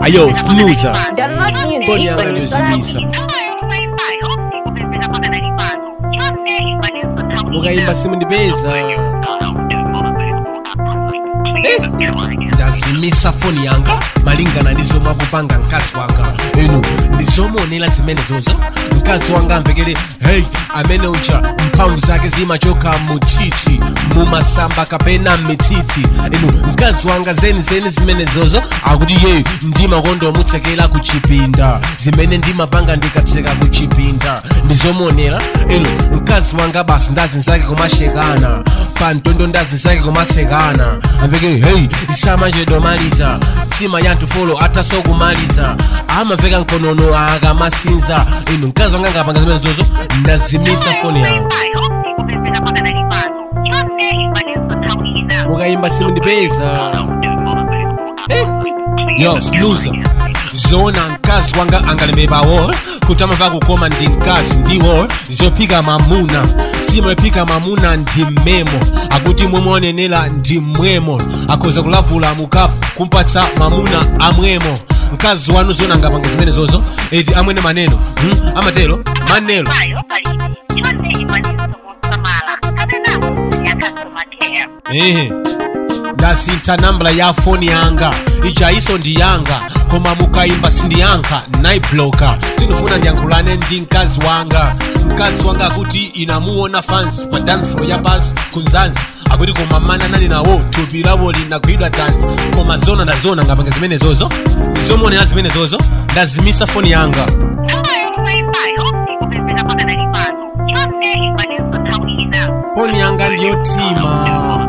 Ayo, snoozer. Download music Phone yanga on ndiyozibisa. Mukayimba simundipeza. ndazimisa foni yanga malingana ndizomwe akupanga mkazi wanga inu ndizomuonera zimene zozo mkazi wanga amvekere hey amene uja mphamvu zake zimachoka mutsitsi mumasamba kapena mitsitsi inu mkazi wanga zeni zeni zimene zozo akuti ye ndimakonda omutsekera ku chipinda zimene ndimapanga ndikatseka ku chipinda ndizomuonera inu mkazi wanga basi ndazinzake kumashekana pantondo ndazinzake kumasekana amveke hey samachedomaliza sima yanthu folo atasokumaliza amaveka mkonono akamasinza inu mkazi wanga ngapanga zimene zozo ndazimisa foni yanga mukayimba simundipeza yo snoozer zona mkazi wanga angalemebawo kuti amava kukoma ndi mkazi ndiwo zophika mamuna simaphika mamuna ndi mmemo akuti momwe onenera ndi mmwemo akhoza kulavula mukapu kumpatsa mamuna amwemo mkazi wanu zona angapanga zimene zozo eti amwene maneno hmm? amatero manelo ehe ndasintha nambala ya foni yanga ijaiso ndi yanga koma mukayimba sindiyankha naibloka tinofuna ndiyankhulane ndi mkazi wanga mkazi wanga akuti inamuona fans pa dance floor ya basi kunzanzi akuti koma mana nali nawo thupi lawo linagwidwa tanzi koma zona ndazona ngapanga zimene zozo ndizomuonera zimene zozo ndazimisa foni yanga foni yanga ndiyotima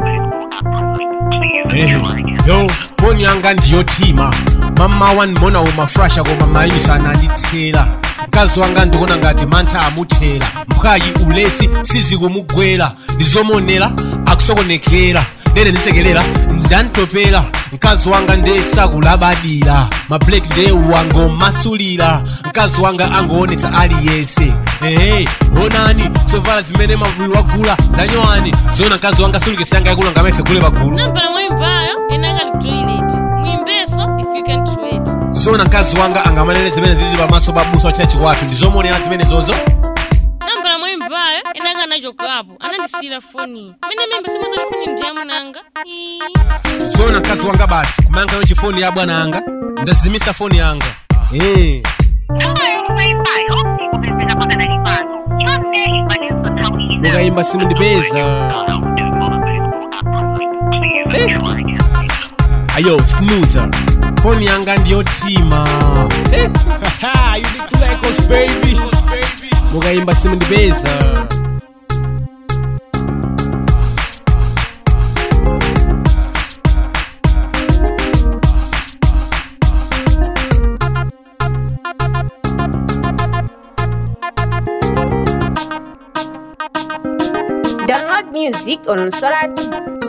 Ehe, yo foni yanga ndiyotima mama wandimona umafrasha koma mayisa anandithera mkazi wanga ndikuona ngati mantha amuthera mphayi ulesi sizikumugwera ndizomonera akusokonekera ndene ndisekerera ndantopera mkazi wanga ndesakulabadira mablek nde wangomasulira mkazi wanga angoonetsa aliyense ehe onani zovala zimene mavulu wagula zanyowani zona mkazi wanga sulukesi yanga yakula ngamese gule pagulu nampala mwimbayo enakali ku toilet mwimbeso if you can sweat zona mkazi wanga angamanene zimene zili pamaso pa busa wachachi wathu ndizomonera zimene zozo nampala mwimbayo enaka anachokapo anandisiyira foni mene mimba simazali foni ndiyamunanga zona mkazi wanga basi kumanga yo chifoni ya bwana anga ndazimisa foni yanga eh mukayimba simundipeza ayo snoozer foni yanga ndiyotima Eh, haha, you need to like us, baby. mukayimba simundipeza Download music on Sorati.